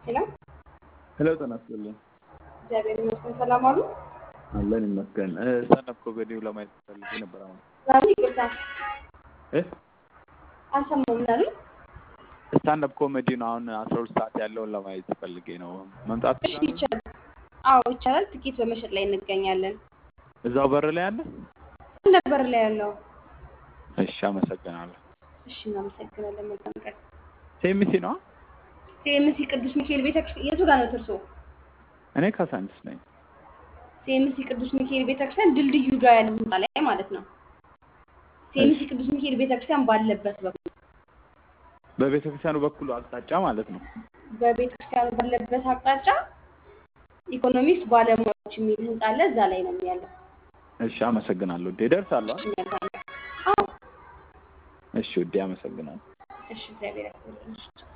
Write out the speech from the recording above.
ሄሎ ሄሎ ጤና ይስጥልኝ። እግዚአብሔር ይመስገን ሰላም አሉ። አለን ይመስገን። ስታንዳፕ ኮሜዲው ለማየት ፈልጌ ነበር። አሁን ዛሬ ይቅርታ እ አልሰማሁም ምን አሉኝ? ስታንዳፕ ኮሜዲ ነው አሁን አስራ ሁለት ሰዓት ያለውን ለማየት ፈልጌ ነው። መምጣት እሺ ይቻላል። አዎ ይቻላል። ትኬት በመሸጥ ላይ እንገኛለን። እዛው በር ላይ አለ? ነበር ላይ ያለው። እሺ አመሰግናለሁ። እሺ እናመሰግናለን። መልካም ቀን። ሴሚሲ ነው? ሲኤምሲ ቅዱስ ሚካኤል ቤተክርስቲያን የቱ ጋር ነው እርሶ? እኔ ካሳንችስ ነኝ። ሲኤምሲ ቅዱስ ሚካኤል ቤተክርስቲያን ድልድዩ ጋር ያለ ህንጻ ላይ ማለት ነው። ሲኤምሲ ቅዱስ ሚካኤል ቤተክርስቲያን ባለበት በኩል በቤተ ክርስቲያኑ በኩል አቅጣጫ ማለት ነው። በቤተክርስቲያኑ ባለበት አቅጣጫ ኢኮኖሚክስ ባለሙያዎች የሚል ህንጻ አለ። እዛ ላይ ነው ያለው። እሺ አመሰግናለሁ። ውዴ እደርሳለሁ። እሺ መልካም። አዎ እሺ ውዴ አመሰግናለሁ። እሺ እግዚአብሔር ያክብርልኝ። እሺ